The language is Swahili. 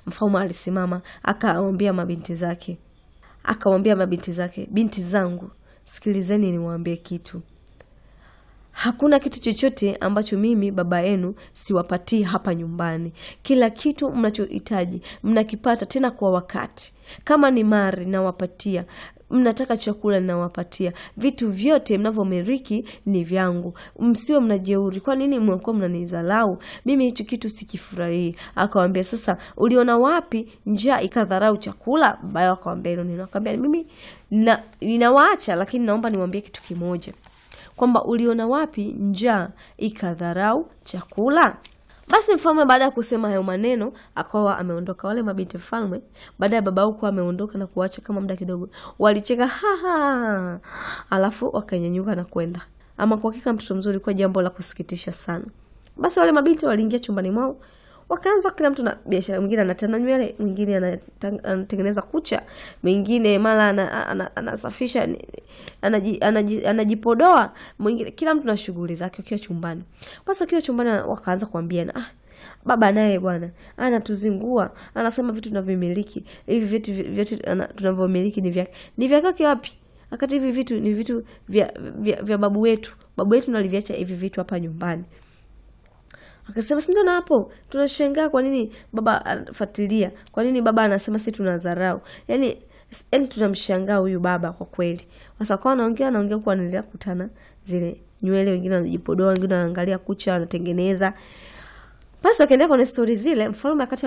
Mfalme alisimama akawaambia mabinti zake, akawaambia mabinti zake, binti zangu, sikilizeni niwaambie kitu. Hakuna kitu chochote ambacho mimi baba yenu siwapatii hapa nyumbani. Kila kitu mnachohitaji mnakipata, tena kwa wakati. Kama ni mali nawapatia, mnataka chakula ninawapatia, vitu vyote mnavyomiliki ni vyangu. Msiwe mnajeuri. Kwa nini mnakuwa mnanizalau mimi? Hicho kitu sikifurahii. Akawambia, sasa uliona wapi njaa ikadharau chakula? Baba yao akawambia hilo neno. Akawambia, mimi na, ninawaacha lakini naomba niwaambie kitu kimoja kwamba uliona wapi njaa ikadharau chakula? Basi mfalme baada ya kusema hayo maneno akawa ameondoka. Wale mabinti mfalme baada ya baba huko ameondoka na kuacha kama muda kidogo, walicheka haha, alafu wakanyanyuka na kwenda. Ama kwa hakika mtoto mzuri, kwa jambo la kusikitisha sana. Basi wale mabinti waliingia chumbani mwao wakaanza kila mtu na biashara. Mwingine anatana nywele, mwingine anatengeneza kucha, mwingine mara anasafisha, anajipodoa, mwingine, kila mtu na shughuli zake wakiwa chumbani. Basi wakiwa chumbani wakaanza kuambiana, ah, baba naye bwana anatuzingua, anasema vitu tunavyomiliki hivi, vitu vyote tunavyomiliki ni vyake. Ni vyake wapi? Wakati hivi vitu ni vitu vya, vya, vya babu wetu. Babu wetu naliviacha hivi vitu hapa nyumbani. Akasema si ndio? Na hapo tunashangaa kwa nini baba anafuatilia, kwa nini baba anasema si tunadharau? Yani, yani tunamshangaa huyu baba kwa kweli. Sasa kwa anaongea anaongea huko, anaendelea kukutana zile nywele, wengine wanajipodoa, wengine wanaangalia kucha, wanatengeneza. Basi wakaendelea kwenye stori zile, mfalme akati